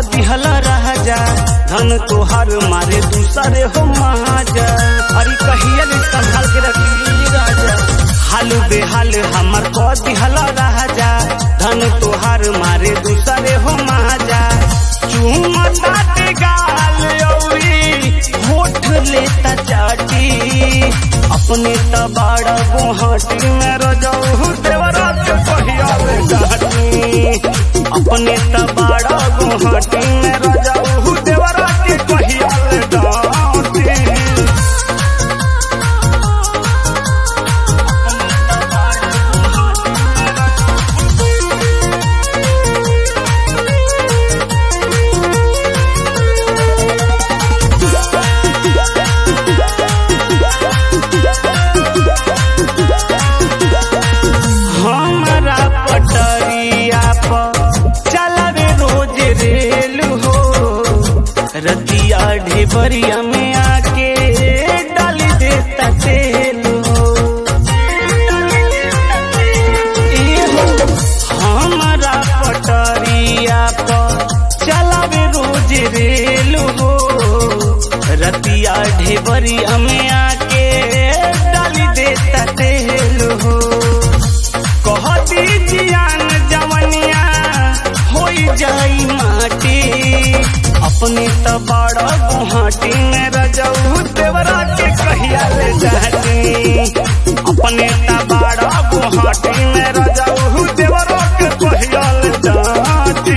दिहल राजा धन तोहार मारे दूसरे हो महाजा अरे कहिया ले संभाल के रखी राजा हाल बेहाल हमर को दिहल राजा धन तोहार मारे दूसरे हो महाजा चूमता ते गाल औरी होठ लेता चाटी अपने तबाड़ा गुहाटी में रजऊ देवरा के पहिया ले डाटी अपने तबाड़ा गुहाटी में रजऊ देवरा के पहिया ले डाटी हमारा पटरिया पर चलावे रोज रेल हो रतिया ढेबरिया में आके डाली देता तेल हो ए हो, हमारा पटरिया पर चलावे रोज रेल हो रतिया ढेबरिया में आके डाली देता तेल हो कहती जियान जवनिया होई जाई माटी अपने तबाड़ा गुहाटी में रजऊ देवरा के कहिया ले जाती अपने तबाड़ा गुहाटी में रजऊ देवरा के कहिया ले जाती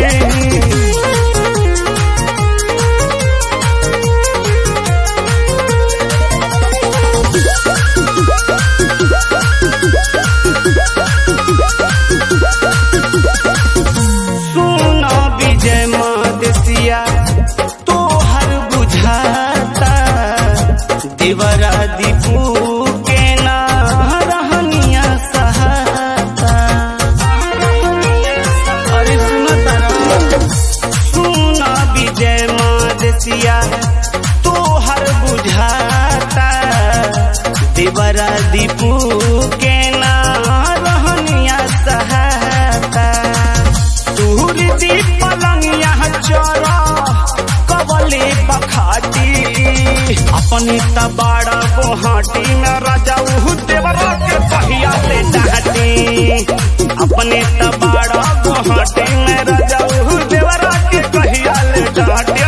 सुनो विजय मदेसिया तोहर बुझाता देवरा दीपू के ना रहनिया सहाता अरे सुनो तारा सुनो विजय मदेसिया तोहर बुझाता देवरा दीपू के ना रहनिया सहाता दूर दी पलंगिया चोरा कबले बखाटी अपनी तबाड़ा गुहाटी में राजा उहु देवरा के पहिया ले डाटी अपने तबाड़ा गुहाटी में राजा उहु देवरा के पहिया ले डाटी